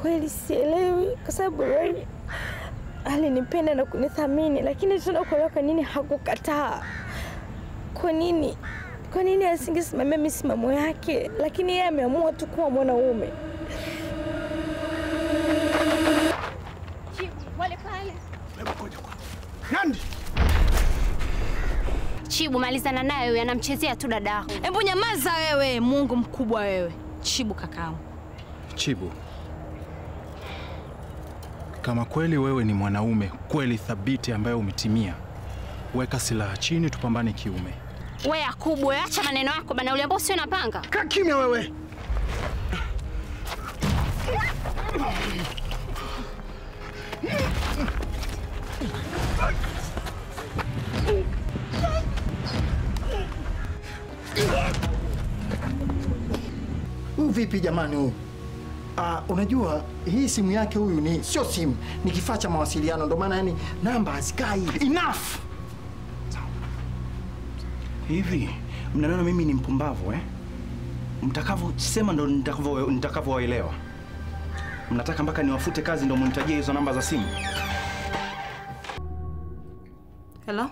kweli sielewi, kwa sababu Ray alinipenda na kunithamini, lakini tena kuelewa kwa nini hakukataa. Kwa nini, kwa nini asingesimamia misimamo yake, lakini yeye ameamua tu kuwa mwanaume. Wale pale. Nandi, Chibu, malizana naye, huyu anamchezea tu dada yako. Hebu nyamaza wewe, Mungu mkubwa wewe. Chibu kakaangu. Chibu, kama kweli wewe ni mwanaume kweli thabiti ambaye umetimia, weka silaha chini, tupambane kiume. We Yakubu, we acha maneno yako bana, uliambao usio na panga. Kaa kimya wewe. Huyu vipi jamani huyu? Ah, unajua hii simu yake huyu ni sio simu, ni kifaa cha mawasiliano, ndio maana yani namba hazikai. Enough! Hivi mnaniona mimi ni mpumbavu eh? Mtakavyosema ndo nitakavyo- nitakavyowaelewa. Mnataka mpaka niwafute kazi ndo munitajie hizo namba za simu? Hello?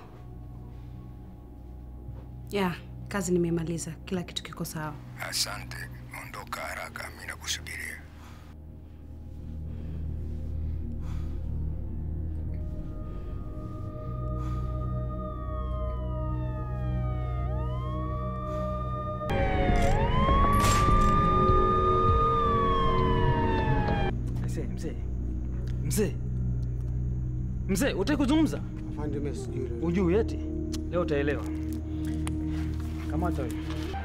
Ya, kazi nimemaliza. Kila kitu kiko sawa. Asante, ondoka haraka, mimi nakusubiria. Mzee, mzee. Mzee. Mzee, utaki kuzungumza? Afande, mimi sijui. Ujui eti? Leo utaelewa. Kamata wewe.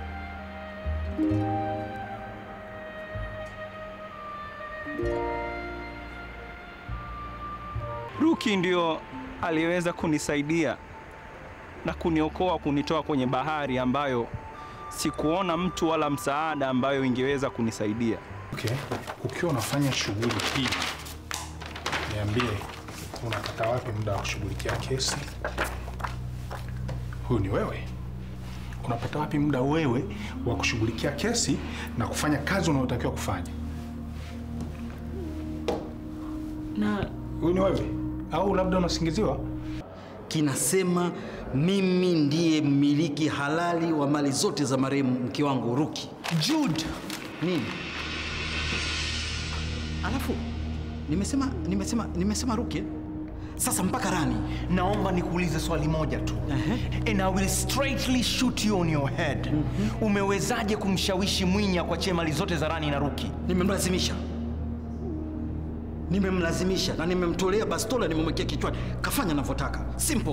Ruki ndio aliyeweza kunisaidia na kuniokoa kunitoa kwenye bahari ambayo sikuona mtu wala msaada ambayo ingeweza kunisaidia. Okay. Ukiwa unafanya shughuli hii, niambie unapata wapi muda wa kushughulikia kesi? Huyu ni wewe. Unapata wapi muda wewe wa kushughulikia kesi na kufanya kazi unayotakiwa kufanya? Na Huyu ni wewe au labda unasingiziwa? kinasema mimi ndiye mmiliki halali wa mali zote za marehemu mke wangu Ruki. Jude, Nini? Alafu nimesema nimesema nimesema Ruki. eh? Sasa mpaka Rani. naomba nikuulize swali moja tu. And I will straightly shoot you on your head. Umewezaje kumshawishi Mwinya kuachia mali zote za Rani na Ruki? Nimemlazimisha, nimemlazimisha na nimemtolea bastola, nimemwekea kichwani, kafanya anavyotaka. Simple.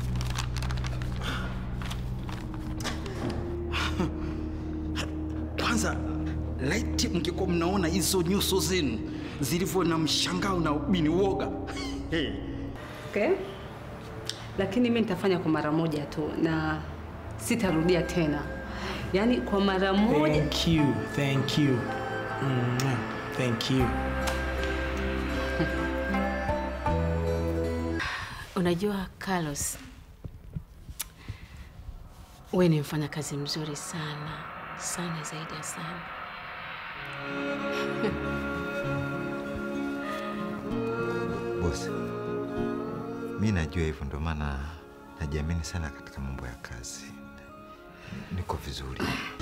Kwanza laiti mngekuwa mnaona hizo nyuso zenu zilivyo na mshangao na ubini woga. Hey. Okay? Lakini mimi nitafanya kwa mara moja tu na sitarudia tena. Yaani kwa mara moja. Thank you. Thank you. Mwah. Thank you. Unajua Carlos, wewe ni mfanya kazi mzuri sana sana, zaidi ya sana. Bosi, mi najua hivyo, ndo maana najiamini sana katika mambo ya kazi. Niko vizuri.